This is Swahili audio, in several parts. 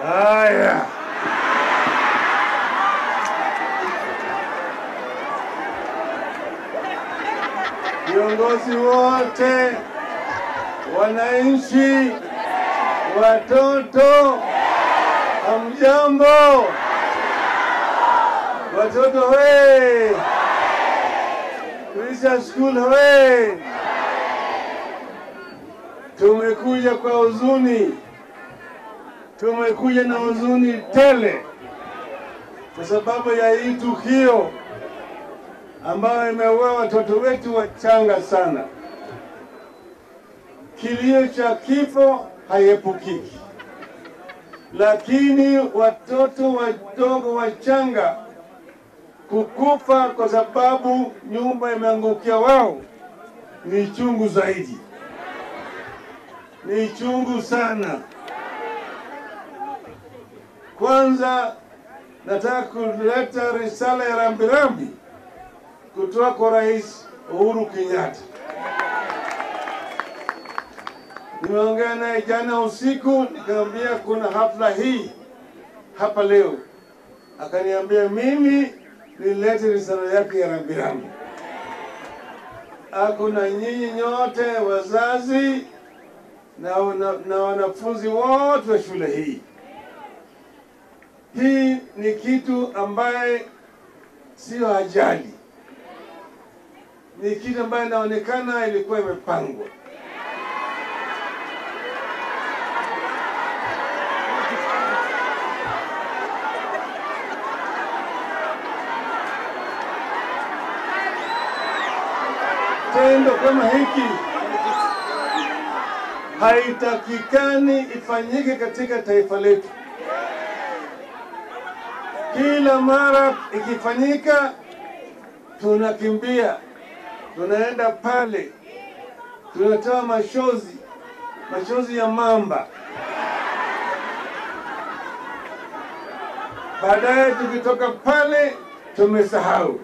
Haya, viongozi wote, wananchi, watoto, hamjambo? Watoto we, Christian School we, tumekuja kwa huzuni, tumekuja na huzuni tele kwa sababu ya hii tukio ambayo imeua watoto wetu wachanga sana. Kilio cha kifo haiepukiki, lakini watoto wadogo wachanga kukufa kwa sababu nyumba imeangukia wao ni chungu zaidi, ni chungu sana. Kwanza nataka kuleta risala ya rambirambi kutoka kwa Rais Uhuru Kenyatta. Nimeongea naye jana usiku, nikamwambia kuna hafla hii hapa leo, akaniambia mimi nilete risala yake ya rambirambi. Ako na nyinyi nyote wazazi na, na, na wanafunzi wote wa shule hii. Hii ni kitu ambaye sio ajali, ni kitu ambayo inaonekana ilikuwa imepangwa. Tendo kama hiki haitakikani ifanyike katika taifa letu. Kila mara ikifanyika, tunakimbia, tunaenda pale, tunatoa machozi, machozi ya mamba. Baadaye tukitoka pale, tumesahau.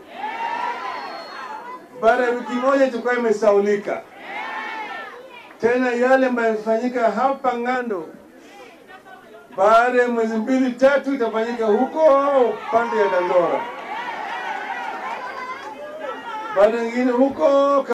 Baada ya wiki moja itakuwa imesaulika tena. Yale ambayo yamefanyika hapa Ng'ando, baada ya mwezi mbili tatu itafanyika huko pande ya Dandora, baada nyingine huko